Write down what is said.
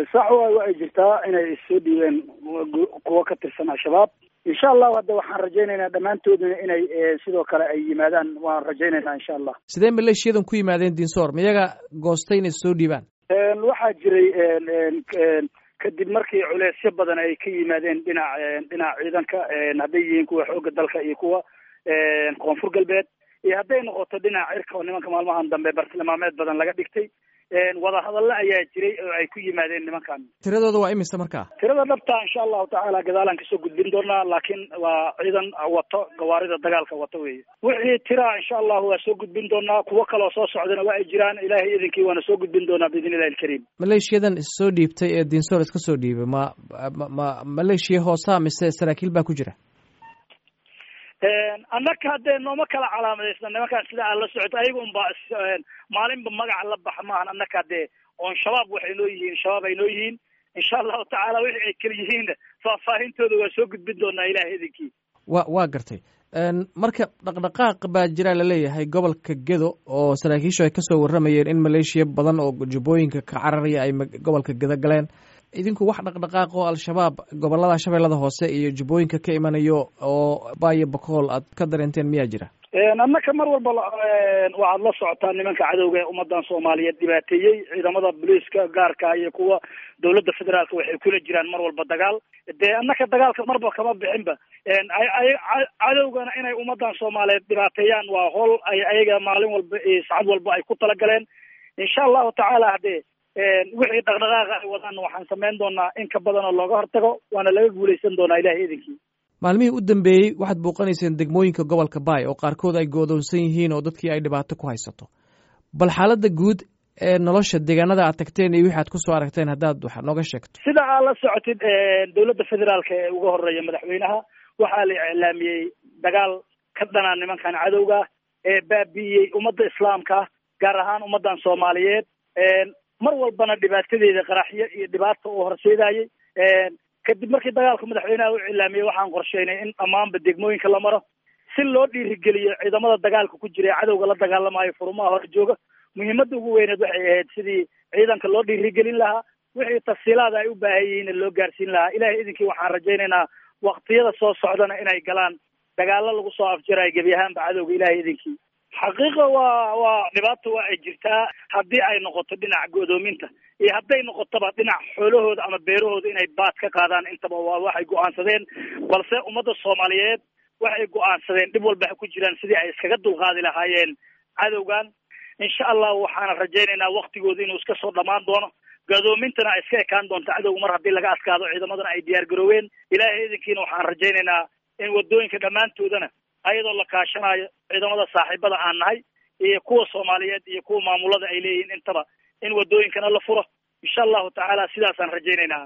sax waay wa ay jirtaa inay issoo dhiibeen kuwa ka tirsan al-shabaab insha allahu hadda waxaan rajaynaynaa dhammaantoodna inay sidoo kale ay yimaadaan waan rajaynaynaa insha allah sidee maleeshiyadan ku yimaadeen dinsoor miyaga goostay inay soo dhiibaan waxaa jiray kadib markii culeysyo badan ay ka yimaadeen dhinac dhinaca ciidanka hadday yihiin kuwa xoogga dalka iyo kuwa koonfur galbeed iyo hadday noqoto dhinaca cirka oo nimanka maalmahan dambe bartilmaameed badan laga dhigtay wadahadallo ayaa jiray oo ay ku yimaadeen nimankan tiradooda waa imisa markaa tirada dhabta insha allahu tacaala gadaalaan kasoo gudbin doonaa laakiin waa ciidan wato gawaarida dagaalka wato weeye wixii tira insha allahu waa soo gudbin doonaa kuwo kaloo soo socdana waa ay jiraan ilaahay idinkii waana soo gudbin doonaa biidn illahi alkariim maleeshiyadan issoo dhiibtay ee dinsoor iska soo dhiibay ma ma maleeshiya hoosaa mise saraakiil baa ku jira annaka haddee nooma kala calaamadaysna nimankaan sida aad la socoto ayaga unba maalinba magaca la baxa maahan annaka haddee oon shabaab waxay noo yihiin shabaab ay noo yihiin insha allahu tacaala wixii ay kala yihiinna faahfaahintooda waa soo gudbin doonaa ilahay idinkii wa waa gartay marka dhaqdhaqaaq baa jira laleeyahay gobolka gedo oo saraakiishu ay kasoo warramayeen in maleeshiya badan oo jubbooyinka ka cararaya ay gobolka gedo galeen idinku wax dhaqdhaqaaq oo al-shabaab gobolada shabeellada hoose iyo jubbooyinka ka imanayo oo baayo bakool aad ka dareenteen miyaa jira annaka mar walba waxaad la socotaa nimanka cadowga ee ummadan soomaaliyeed dhibaateeyey ciidamada booliiska gaarka iyo kuwa dawladda federaalka waxay kula jiraan mar walba dagaal dee annaka dagaalka marba kama bixinba cadowgana inay ummadan soomaaliyeed dhibaateeyaan waa howl ay ayaga maalin walba sacad walba ay ku talagaleen insha allahu tacaala haddee wixii dhaqdhaqaaqa ay wadaan waxaan samayn doonaa in ka badan oo looga hortago waana laga guuleysan doonaa ilahay idinkii maalmihii u dambeeyey waxaad bouqanayseen degmooyinka gobolka baay oo qaarkood ay goodoonsan yihiin oo dadkii ay dhibaato ku haysato bal xaaladda guud ee nolosha deegaanada aad tagteen iyo wixi aad kusoo aragteen haddaad wax nooga sheegto sida aad la socotid dawladda federaalka ee uga horeeya madaxweynaha waxaa la iclaamiyey dagaal ka dhanaa nimankan cadowga ee baabi'iyey ummadda islaamka gaar ahaan ummaddan soomaaliyeed mar walbana dhibaatadeeda qaraxyo iyo dhibaata uu horseedayey kadib markii dagaalka madaxweynaha u cilaamiyey waxaan qorsheynay in dhammaanba degmooyinka la maro si loo dhiirigeliyo ciidamada dagaalka ku jira ee cadowga la dagaalamayo furumaha hor jooga muhiimadda ugu weyneed waxay ahayd sidii ciidanka loo dhiirigelin lahaa wixii tafsiilaada ay u baahan yihiin loo gaarsiin lahaa ilahay idinkii waxaan rajaynaynaa waktiyada soo socdana inay galaan dagaalo lagu soo afjarayo gebi ahaanba cadowga ilahay idinkii xaqiiqa waa waa dhibaata waa ay jirtaa haddii ay noqoto dhinaca go'doominta iyo hadday noqotoba dhinac xoolahooda ama beerahooda inay baad ka qaadaan intaba waa waxay go'aansadeen balse ummadda soomaaliyeed waxay go'aansadeen dhib walba ha ku jiraan sidii ay iskaga dulqaadi lahaayeen cadowgan insha allah waxaana rajaynaynaa waktigooda inuu iska soo dhammaan doono go'doomintana ay iska ekaan doonto cadowga mar haddii laga adkaado ciidamadana ay diyaar garooween ilaahay idinkiina waxaan rajaynaynaa in wadooyinka dhammaantoodana ayadoo la kaashanayo ciidamada saaxiibada aan nahay iyo kuwa soomaaliyeed iyo kuwa maamulada ay leeyihiin intaba in wadooyinkana la furo insha allahu tacaala sidaasaan rajaynaynaa